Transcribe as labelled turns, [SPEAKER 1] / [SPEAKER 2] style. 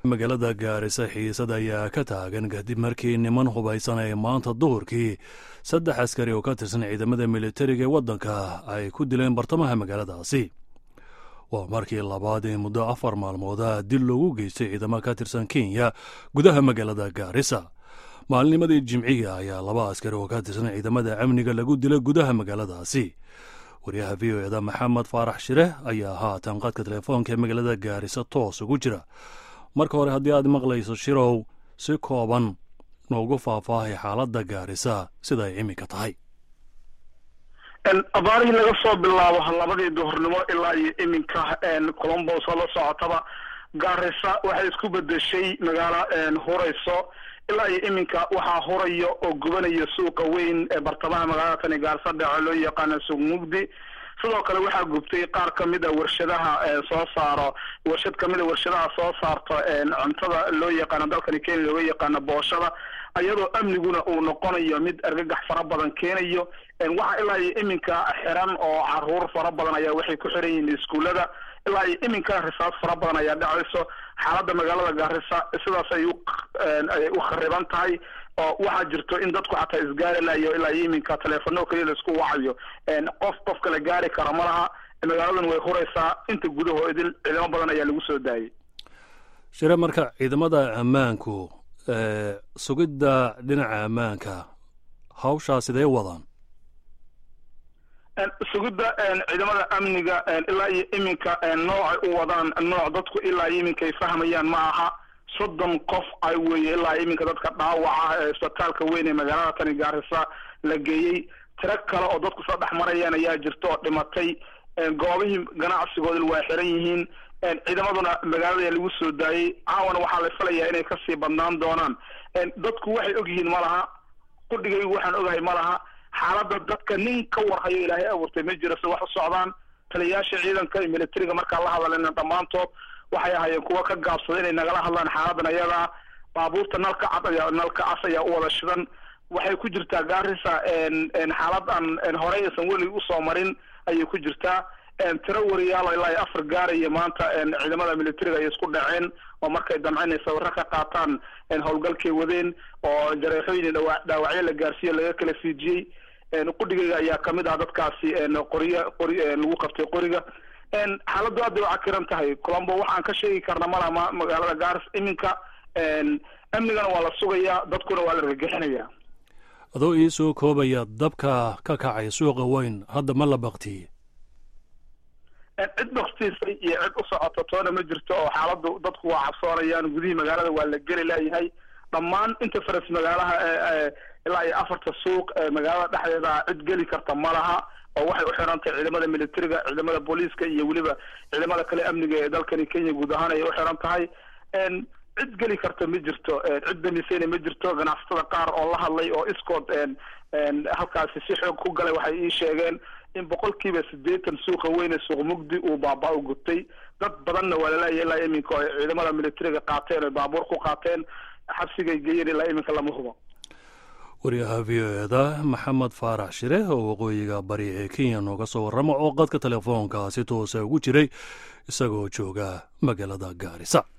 [SPEAKER 1] magaalada gaarisa xiisad ayaa ka taagan kadib markii niman hubaysan ay maanta duhurkii saddex askari oo ka tirsan ciidamada militariga ee waddanka ay ku dileen bartamaha magaaladaasi waa markii labaad ee muddo afar maalmooda dil loogu geystay ciidamo ka tirsan kenya gudaha magaalada gaarisa maalnimadii jimciga ayaa laba askari oo ka tirsan ciidamada amniga lagu dilay gudaha magaaladaasi waryaha v o eda maxamed faarax shire ayaa haatan qadka telefoonka ee magaalada gaarisa toos ugu jira marka hore haddii aad maqlayso shirow si kooban noogu faahfaahay xaaladda gaarisa sida ay iminka tahay
[SPEAKER 2] abaarihii laga soo bilaabo labadii duhurnimo ilaa iyo iminka colombos oo la socotaba gaarisa waxay isku bedeshay magaalo hurayso ilaa iyo iminka waxaa huraya oo gubanaya suuqa weyn ee bartamaha magaalada tani gaarisa dhece loo yaqaano suuq mugdi sidoo kale waxaa gubtay qaar kamid a warshadaha soo saaro warshad kamid a warshadaha soo saarto cuntada loo yaqaano dalkani kenya looga yaqaano booshada iyadoo amniguna uu noqonayo mid argagax fara badan keenayo waxaa ilaa iyo iminka xiran oo caruur fara badan ayaa waxay ku xiran yihiin iskuullada ilaa iyo iminka risaas fara badan ayaa dhacayso xaaladda magaalada gaarisa sidaas ay ay u khariban tahay oo waxaa jirto in dadku xataa isgaari layo ilaa iyo iminka teleefano keliya laisku wacayo qof qof kale gaari kara ma laha magaaladan way huraysaa inta gudahoo idil ciidamo badan ayaa lagu soo daayay
[SPEAKER 1] shire marka ciidamada ammaanku sugidda dhinaca ammaanka hawshaa sidee wadaan
[SPEAKER 2] sugidda ciidamada amniga ilaa iyo iminka noocay u wadaan nooc dadku ilaa iyo iminka ay fahmayaan ma aha soddon qof ay weeye ilaa iminka dadka dhaawaca ee isbitaalka weyn ee magaalada tani gaarisa la geeyey tiro kale oo dadku soo dhex marayaan ayaa jirta oo dhimatay goobihii ganacsigooda waa xiran yihiin ciidamaduna magaalada lagu soo daayey caawana waxaa la filayaa inay kasii badnaan doonaan dadku waxay ogyihiin ma laha qudhigaygu waxaan ogahay ma laha xaaladda dadka nin ka warhayo ilaahay abuurtay ma jiro si wax u socdaan taliyayaasha ciidanka iyo militariga markaa la hadalena dhammaantood waxay ahaayeen kuwa ka gaabsada inay nagala hadlaan xaaladan ayadaa baabuurta nalka cad ayaa nalka cas ayaa u wada shidan waxay ku jirtaa gaarisa xaalad aan horey aysan welig usoo marin ayay ku jirtaa tiro wariyaalo ilaa iyo afar gaaraya maanta ciidamada militariga ay isku dhaceen oo markay damceen ay sawirro ka qaataan howlgalkay wadeen oo jareexooyin dhawa dhaawacyo la gaarsiiyo laga kala fiijiyey qudhigayga ayaa kamid ah dadkaasi qoriya qori lagu qabtay qoriga xaaladdu aad bay u cakiran tahay colombo waxaan ka sheegi karna malaha magaalada garis iminka amnigana waa la sugayaa dadkuna waa la argagixinaya
[SPEAKER 1] adoo ii soo koobaya dabka ka kacay suuqa weyn hadda ma la baktiyey
[SPEAKER 2] cid baktiisay iyo cid u socota toona ma jirto oo xaaladdu dadku waa cabsoonayaan gudihii magaalada waa la geli layahay dhammaan inta faras magaalaha ilaa iyo afarta suuq magaalada dhexdeeda cid geli karta ma laha oo waxay u xiran tahay ciidamada militariga ciidamada booliiska iyo weliba ciidamada kale amniga ee dalkani kenya guud ahaan ayay u xiran tahay cid geli karta ma jirto cid damisayna ma jirto ganacsatada qaar oo la hadlay oo iskood halkaasi si xoog ku galay waxay ii sheegeen in boqolkiiba siddeetan suuqa weyne suuq mugdi uu baaba u gubtay dad badanna waa laleeyahy ilaa iminka oo ciidamada militariga qaateen oy baabuur ku qaateen xabsigay geeyeen ilaa iminka lama hubo
[SPEAKER 1] waryaha v o eda maxamed faarax shire oo waqooyiga bari ee kenya nooga soo warrama oo qadka telefoonka si toosa ugu jiray isagoo jooga magaalada gaarisa